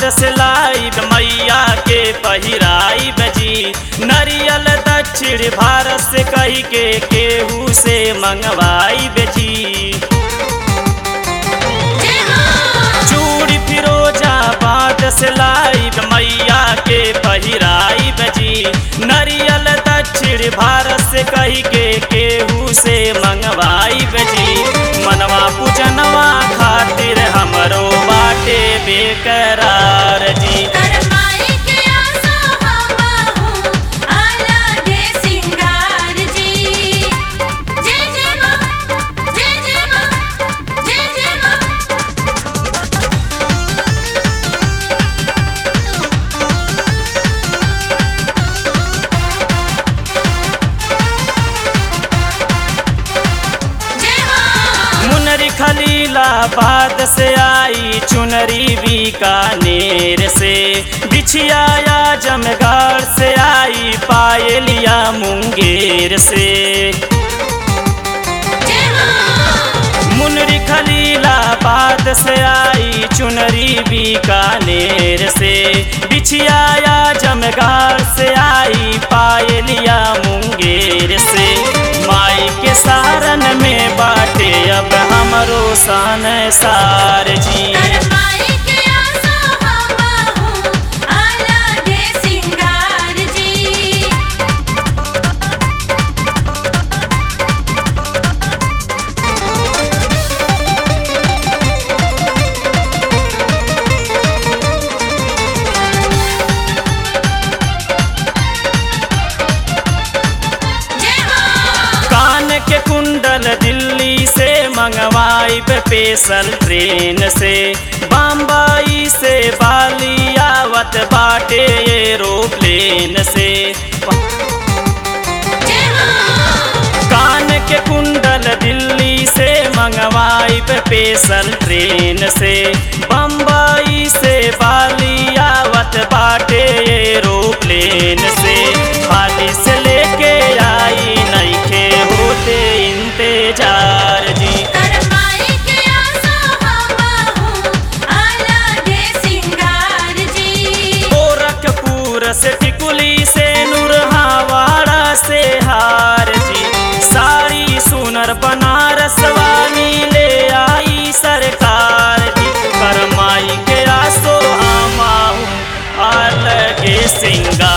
बाद से लाइब मैया के पहिराई बजी नरियल दक्षिण भारत से कही के केहू से मंगवाई बेजी चूड़ी फिरोजाबाद से लाइब मैया के पहिराई बजी नरियल दक्षिण भारत से कही के केहू से मंगवाई बजी मनवा पूजनवा खातिर हमरो बाटे बेकरार जी करमाई के आसो हमाहू अलगे सिंगार जी जय जय मां जय जय मां जय जय मां जय मां मुनरी खलीलाबाद से आई चुनरी बीकानेर से बिछिया जमगार से आई पायलिया मुंगेर से जय मां मुनरी खलीलाबाद से आई चुनरी बीकानेर से बिछिया जमगार से आई पायलिया मुंगेर से माई के सारन में बाटे अब हमरो सन सार जी करमाई के आसो हमाहू अलगे सिंगार जी जय मां कान के कुंडल दिल्ली से मंगवाई स्पेशल ट्रेन से बम्बई से बाली आवत बाटे एरोप्लेन से जय मां कान के कुंडल दिल्ली से मंगवाई स्पेशल ट्रेन से बम्बई से बाली आवत बाटे एरोप्लेन से हाली से लेके आई नईखे होते इंतजार जी करमाई के आसो हमाहू अलगे सिंगार जी गोरखपुर से टिकुली से नूरहावाड़ा से हार जी सारी सुनर बनारस वाली ले आई सरकार जी करमाई के आसो हमाहू अलगे सिंगार